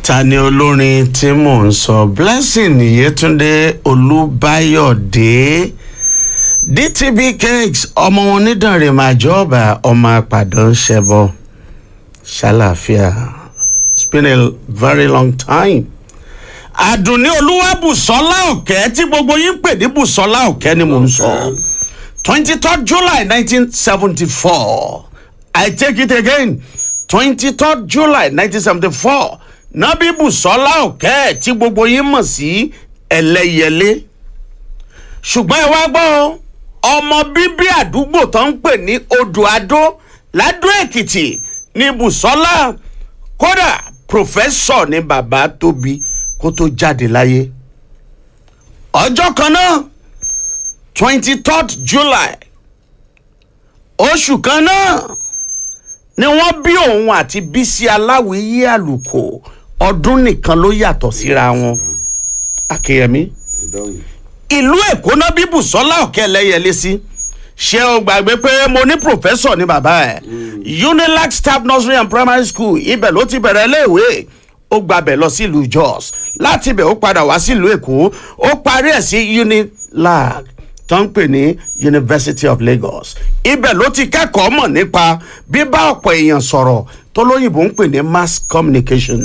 ta ni olórin tí mò ń sọ blessing yetunde olúbáyọ̀dé dtb cakes ọmọ wọn nídànrè màjọba ọmọ àpàdán ṣẹbọ ṣàlàáfíà it's been a very long time àdùnní olúwàbùsọ́lá ọ̀kẹ́ tí gbogbo yín pè ní bùsọ́lá ọ̀kẹ́ ni mò ń sọ twenty third july nineteen seventy four i take it again twenty third july nineteen seventy four nábì bùsọ́lá ọ̀kẹ́ tí gbogbo yín mọ̀ sí ẹlẹ́yẹlé ṣùgbọ́n ẹ wá gbọ́ ọ, ọmọ bíbí àdúgbò tó ń pè ní odò adó ládó èkìtì ní bùsọ́lá kódà pòfẹ́sọ̀ ní bàbá tóbi kó tó jáde láyé ọjọ́ kan náà twenty third july oṣù kan náà ni wọ́n bí òun àti bísí aláwìyí àlùkò ọdún nìkan ló yàtọ̀ síra wọn akínyẹmí ìdáhùn ìlú èkó náà bí bùsọ́lá ọ̀kẹ́ ẹlẹ́yẹlé sí ṣé o gbàgbé pé mo ní pòfẹ́sọ̀ ní bàbá ẹ̀ unilag staff nursery and primary school ibẹ̀ ló ti bẹ̀rẹ̀ iléèwé ó gbàbẹ̀ lọ sílùú jos láti ibẹ̀ ó padà wá sílùú èkó ó parí ẹ̀ sí unilag tó ń pè ní university of lagos ibẹ̀ ló ti kẹ́kọ̀ọ́ mọ̀ nípa bíbá ọ̀pọ̀ èèyàn sọ̀rọ̀ tó lóyìnbó ń pè ní mass communication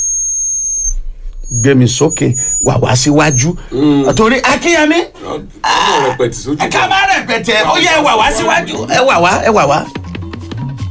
gbẹmí sókè wà wá síwájú torí akínyẹmí ọmọ rẹpẹtì sójú ẹ ká má rẹpẹtẹ ó yẹ ẹ wà wá síwájú ẹ wà wá ẹ wà wá.